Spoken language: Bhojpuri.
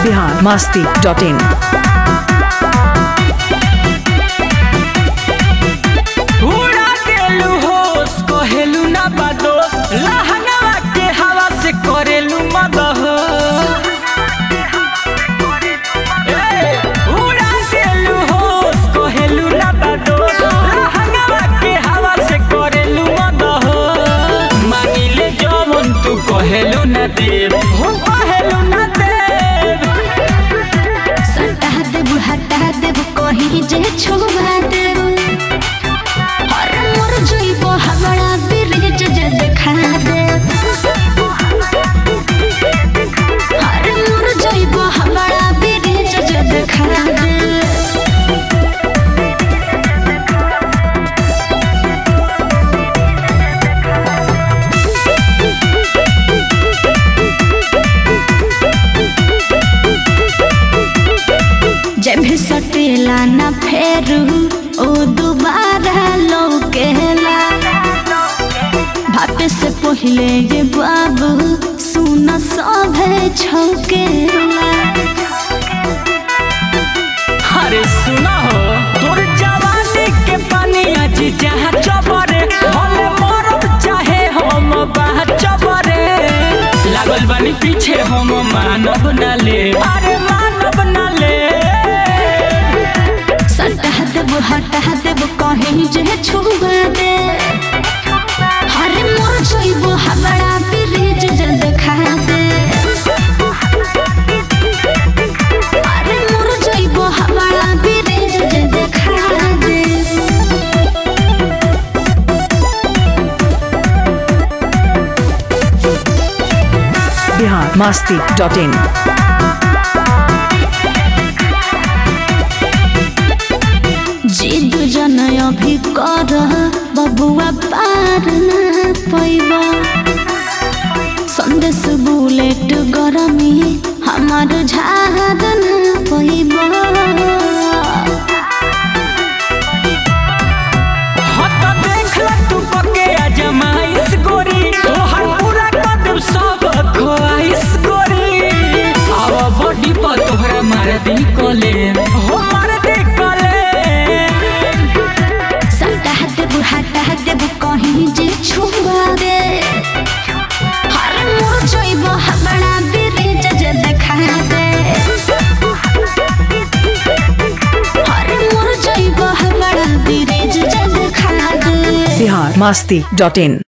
बिहार मस्ती डॉट इन उड़ा देलू होश कहेलू ना बादोस लहंगवा के हवा से करेलू मदह ए, उड़ा देलू होश कहेलू ना बादोस लहंगवा के हवा से करेलू मदह मानिले जवन तू कहेलू ना देव हो कहेलू ना देव सटा देबू हटा देबू कहीं जे छोड़ा देबू हर मोर जइबो हमरा ब्रिज जे देखा दे हर मोर जइबो हमरा ब्रिज जे देखा दे जब भी सटेला न फेरू ओ दोबारा लौकेला भापे से पहिले ये बाबू सुन सभे छौकेला अरे सुना हो तोर जवानी के पानी आज जहाँ चबरे भले मरब चाहे हम बाह चबरे लागल बानी पीछे हम मानब ना ले अरे मानब ना ले सटा देबू हटा देबू कहीं जे छुआ दे हरे मोर जइबो हमरा ब्रिज जे देखा दे अरे मोर जइबो हमरा ब्रिज जे देखा दे बिहार मस्ती डॉट इन जिद जन अभी कर बबुआ पार न पैबा संदेश बुलेट गरमी हमार झाड़ न पैबा हत देख ल तू पके अजमाइश गोरी तोहर पूरा कदम सब खोआइश गोरी आव बॉडी पर तोहरा मार दी कले हो मार दी कले सटा देबू हटा देबू कहीं जे छुआ दे हर मोर जइबो हमरा ब्रिज जे देखा दे हर मोर जइबो हमरा ब्रिज जे देखा दे बिहार मस्ती डॉट इन